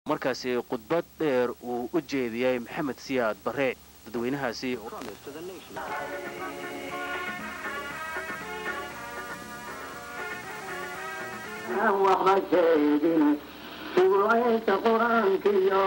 markaasi khudbad dheer uu u jeediyey maxamed siyaad barre dadweynahaasi waxba jeedin sugulaysa qur-aankiyo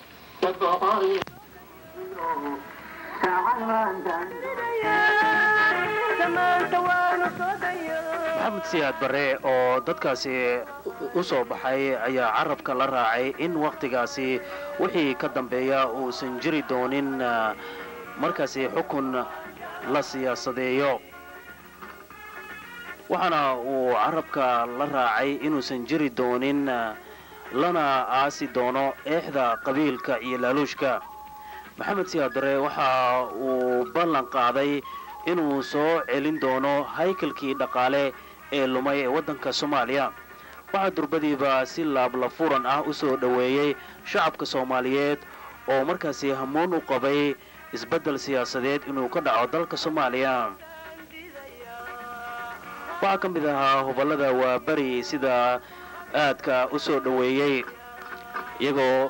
maxamed siyaad barre oo dadkaasi u soo baxay ayaa carabka la raacay in wakhtigaasi wixii ka dambeeya uusan jiri doonin markaasi xukun la siyaasadeeyo waxaana uu carabka la raacay inuusan jiri doonin lana aasi doono eexda qabiilka iyo laaluushka maxamed siyaad barre waxa uu ballan qaaday inuu soo celin doono haykalkii dhaqaale ee lumay ee waddanka soomaaliya waxaa durbadiiba si laablafuran ah u soo dhoweeyey shacabka soomaaliyeed oo markaasi hamuun u qabay isbeddel siyaasadeed inuu ka dhaco dalka soomaaliya waxaa ka mid ahaa hoballada waaberi sida aadka u soo dhoweeyey iyagoo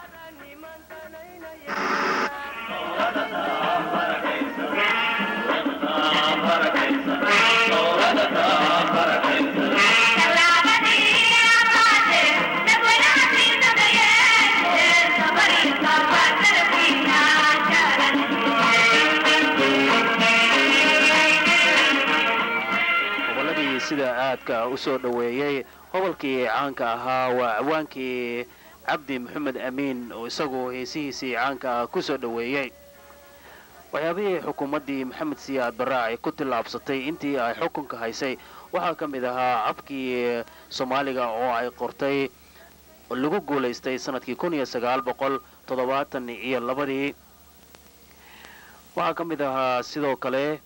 hobolladii sida aadka u soo dhoweeyey hobolkii caanka ahaa waa cawaankii cabdi maxamed amiin oo isagu heesihiisii caanka ah ku soo dhoweeyey waxyaabihii xukuumaddii maxamed siyaad barre ay ku tillaabsatay intii ay xukunka haysay waxaa ka mid ahaa cabkii soomaaliga oo ay qortay lagu guulaystay sanadkii kun iyo sagaal boqol toddobaatan iyo labadii waxaa ka mid ahaa sidoo kale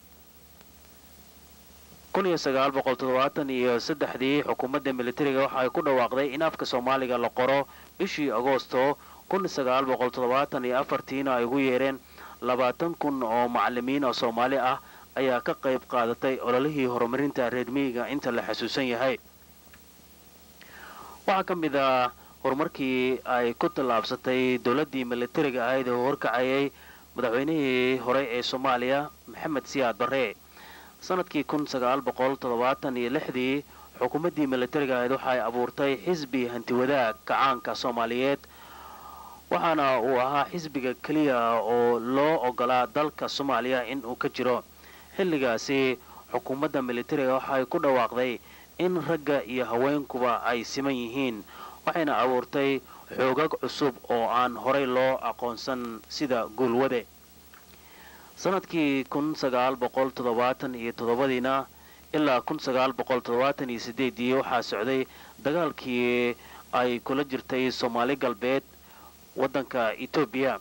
kun iyo sagaal boqol toddobaatan iyo saddexdii xukuumadda militariga waxa ay ku dhawaaqday in afka soomaaliga la qoro bishii agoosto kun sagaal boqol toddobaatan iyo afartiina ay ugu yeereen labaatan kun oo macallimiin oo soomaali ah ayaa ka qayb qaadatay ololihii horumarinta reer miyiga inta la xasuusan yahay waxaa ka mid ah horumarkii ay ku tallaabsatay dowladdii militariga ahayd oo horkacayay madaxweynihii hore ee soomaaliya maxamed siyaad barre sanadkii kun sagaal boqol toddobaatan iyo lixdii xukuumaddii militariga ahayd waxay abuurtay xisbi hantiwadaag kacaanka soomaaliyeed waxaana uu ahaa xisbiga keliya oo loo ogolaa dalka soomaaliya in uu ka jiro xilligaasi xukuumadda militariga waxay ku dhawaaqday in ragga iyo haweenkuba ay siman yihiin waxayna abuurtay xoogag cusub oo aan horay loo aqoonsan sida guulwade sanadkii kun sagaal boqol toddobaatan iyo toddobadiina ilaa kun sagaal boqol toddobaatan iyo sideedii waxaa socday dagaalkii ay kula jirtay soomaali galbeed waddanka etoobiya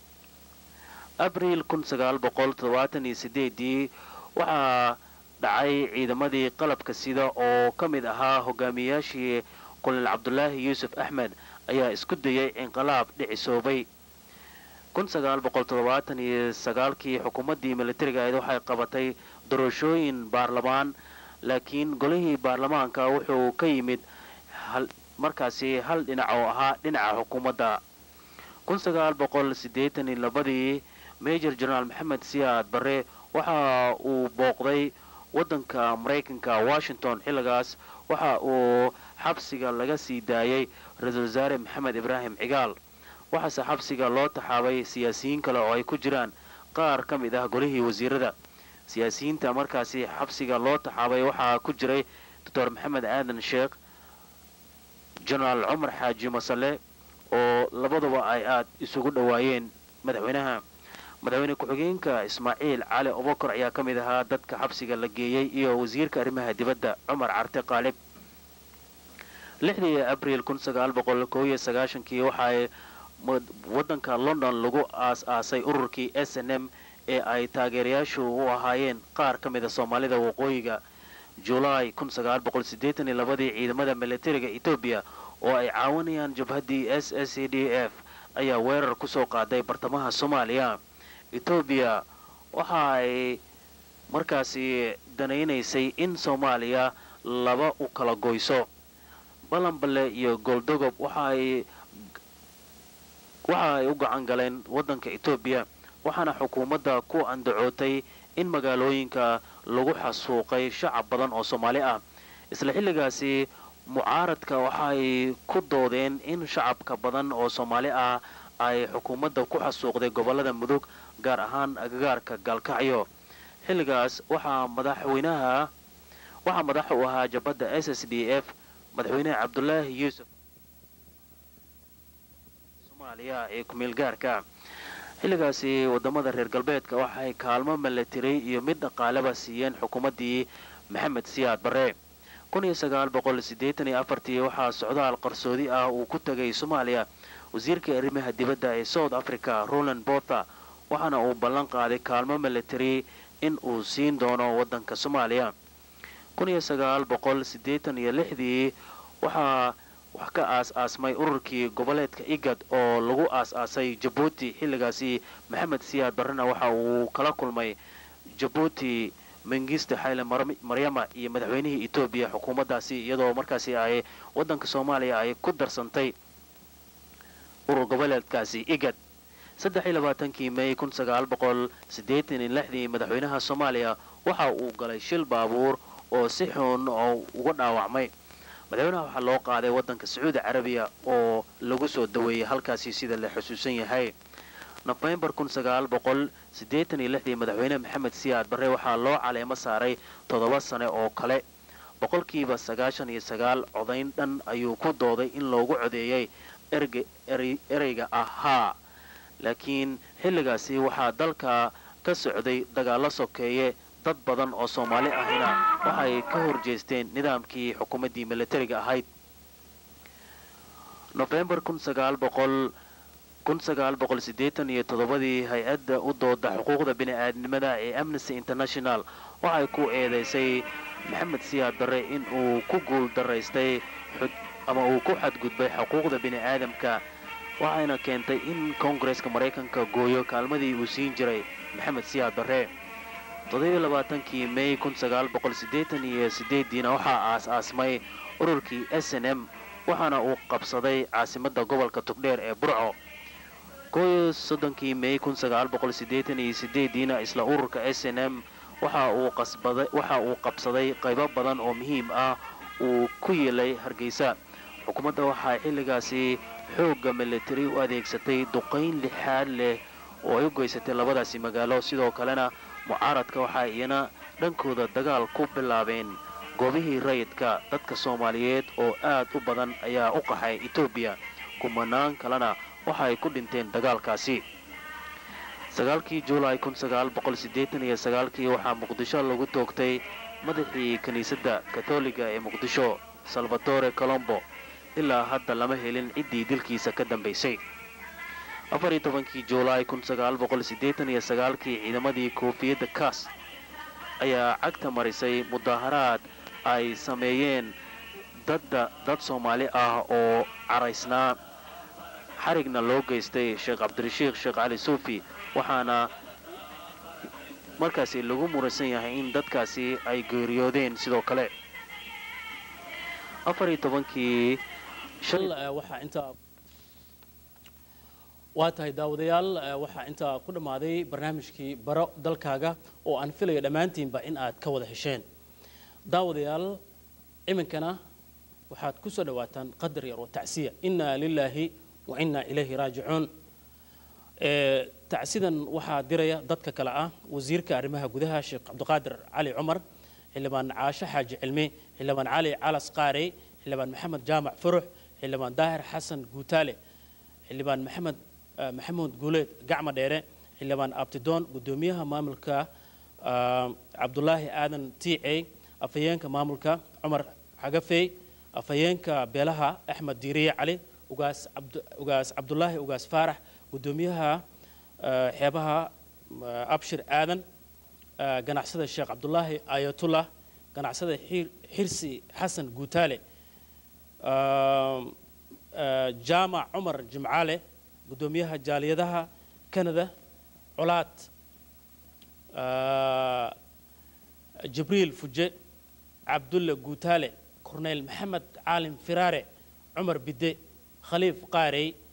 abriil kun sagaal boqol toddobaatan iyo sideedii waxaa dhacay ciidamadii qalabka sida oo ka mid ahaa hogaamiyayaashii kulil cabdulaahi yuusuf axmed ayaa isku dayay inqilaab dhicisoobay kun sagaal boqol toddobaatan iyo sagaalkii xukuumaddii militariga ahayd waxay qabatay doorashooyin baarlamaan laakiin golihii baarlamaanka wuxuu ka yimid markaasi hal dhinac oo ahaa dhinaca xukuumadda kun sagaal boqol siddeetan iyo labadii major generaal maxamed siyaad barre waxa uu booqday waddanka maraykanka washington xilligaas waxa uu xabsiga laga sii daayay ra-iisul wasaare maxamed ibraahim cigaal waxaase xabsiga loo taxaabay siyaasiyiin kale oo ay ku jiraan qaar ka mid ah golihii wasiirada siyaasiyiinta markaasi xabsiga loo taxaabay waxaa ku jiray doctor maxamed aadan sheekh genaraal cumar xaaji masale oo labaduba ay aad isugu dhowaayeen madaxweynaha madaxweyne ku-xigeenka ismaaciil cali obokor ayaa ka mid ahaa dadka xabsiga la geeyey iyo wasiirka arrimaha dibadda cumar carte qaalib lixdii abriil kun sagaal boqol koob iyo sagaashankii waxaay waddanka london lagu aas-aasay ururkii s n m ee ay taageerayaashu u ahaayeen qaar ka mida soomaalida waqooyiga julaay kun sagaal boqol siddeetan iyo labadii ciidamada militariga etoobiya oo ay caawinayaan jabhaddii s s c d f ayaa weerar ku soo qaaday bartamaha soomaaliya etoobiya waxa ay markaasi danaynaysay in soomaaliya laba u kala goyso balanbale iyo gooldogob waxa ay waxa ay u gacan galeen waddanka etoobiya waxaana xukuumadda ku andacootay in magaalooyinka lagu xasuuqay shacab badan oo soomaali ah isla xilligaasi mucaaradka waxaay ku doodeen in shacabka badan oo soomaali ah ay xukuumadda ku xasuuqday gobollada mudug gaar ahaan agagaarka gaalkacyo xilligaas waxaa madaxweynaha waxaa madax u ahaa jabadda s s d f madaxweynaha cabdulaahi yuusuf soomaaliya ee kumeel gaarka xilligaasi wadamada reer galbeedka waxay kaalmo malatiray iyo mid dhaqaaleba siiyeen xukuumaddii maxamed siyaad barre waxaa socdaal qarsoodi ah uu ku tegay soomaaliya wasiirka arrimaha dibadda ee south africa roland botha waxaana uu ballan qaaday kaalmo military in uu siin doono waddanka soomaaliya dii waxaa wax ka aas-aasmay ururkii goboleedka igad oo lagu aas-aasay jabuuti xilligaasi maxamed siyaad barrena waxa uu kala kulmay jabuuti mengiste xayle maryama iyo madaxweynihii etoobiya xukuumaddaasi iyadoo markaasi ay waddanka soomaaliya ay ku darsantay urur goboleedkaasi igad kii mey dii madaxweynaha soomaaliya waxa uu galay shil baabuur oo si xun oo uga dhaawacmay madaxweynaha waxaa loo qaaday waddanka sacuudi carabiya oo lagu soo daweeyey halkaasi sida la xusuusan yahay nofembar dii madaxweyne maxamed siyaad barre waxaa loo caleemo saaray toddoba sane oo kale boqolkiiba sagaashan iyo sagaal codayn dhan ayuu ku dooday in loogu codeeyey ereyga ahaa laakiin xilligaasi waxaa dalka ka socday dagaallo sokeeye dad badan oo soomaali ahina waxay ka horjeesteen nidaamkii xukuumaddii militariga ahayd nofembar iyotodobadii hay-adda u dooda xuquuqda bini-aadnimada ee amnesty international waxay ku eedaysay maxamed siyaad barre in uu ku guul daraystay ama uu ku xadgudbay xuquuqda bini-aadamka waxayna keentay in koongareska maraykanka gooyo kaalmadii uu siin jiray maxamed siyaad barre kii mey diina waxaa aas-aasmay ururkii s n m waxaana uu qabsaday caasimadda gobolka tugdheer ee burco kii mey diina isla ururka s n m waxa uu qabsaday qaybo badan oo muhiim ah uu ku yeelay hargeysa xukuumadda waxaa xilligaasi xoogga militari u adeegsatay duqayn lixaad leh oo ay u geysatay labadaasi magaalo sidoo kalena mucaaradka waxaa iyana dhankooda dagaal ku bilaabeen goobihii rayidka dadka soomaaliyeed oo aad u badan ayaa u qaxay etoobiya kumanaan kalena waxa ay ku dhinteen dagaalkaasi sagaalkii juulaay kii waxaa muqdisho lagu toogtay madaxii kiniisadda katoliga ee muqdisho salvatore colombo ilaa hadda lama helin ciddii dilkiisa ka dambaysay kii juulaay kii ciidamadii koofiyadda kaas ayaa cagta marisay mudaharaad ay sameeyeen dadda dad soomaali ah oo caraysnaa xarigna loo geystay sheekh cabdirashiikh sheekh cali suufi waxaana markaasi lagu muransan yahay in dadkaasi ay geeriyoodeen sidoo kale kii waa tahay daawadayaal waxaa intaa ku dhammaaday barnaamijkii baro dalkaaga oo aan filayo dhammaantiinba in aad ka wada hesheen daawadayaal iminkana waxaad ku soo dhawaataan qadar yar oo tacsiya innaa lilaahi wa innaa ilayhi raajicuun tacsidan waxaa diraya dadka kale ah wasiirka arrimaha gudaha sheekh cabdiqaadir cali cumar xildhibaan caasho xaaji cilmi xildhibaan cali calas qaarey xildhibaan maxamed jaamac furux xildhibaan daahir xasan guutaale xildhibaan maxamed maxamuud guuleed gacma dheere xildhibaan abtidoon guddoomiyaha maamulka cabdulaahi aadan tiicey afhayeenka maamulka cumar xagafey afhayeenka beelaha axmed diiriye cali ugaas cabdulaahi ugaas faarax guddoomiyaha xeebaha abshir aadan ganacsada sheekh cabdulaahi ayatullah ganacsada xirsi xasan guutaale jaamac cumar jimcaale guddoomiyaha jaaliyadaha canada colaad jibriil fuje cabdulle guutaale korneyl maxamed caalim firaare cumar bidde khaliif qaarey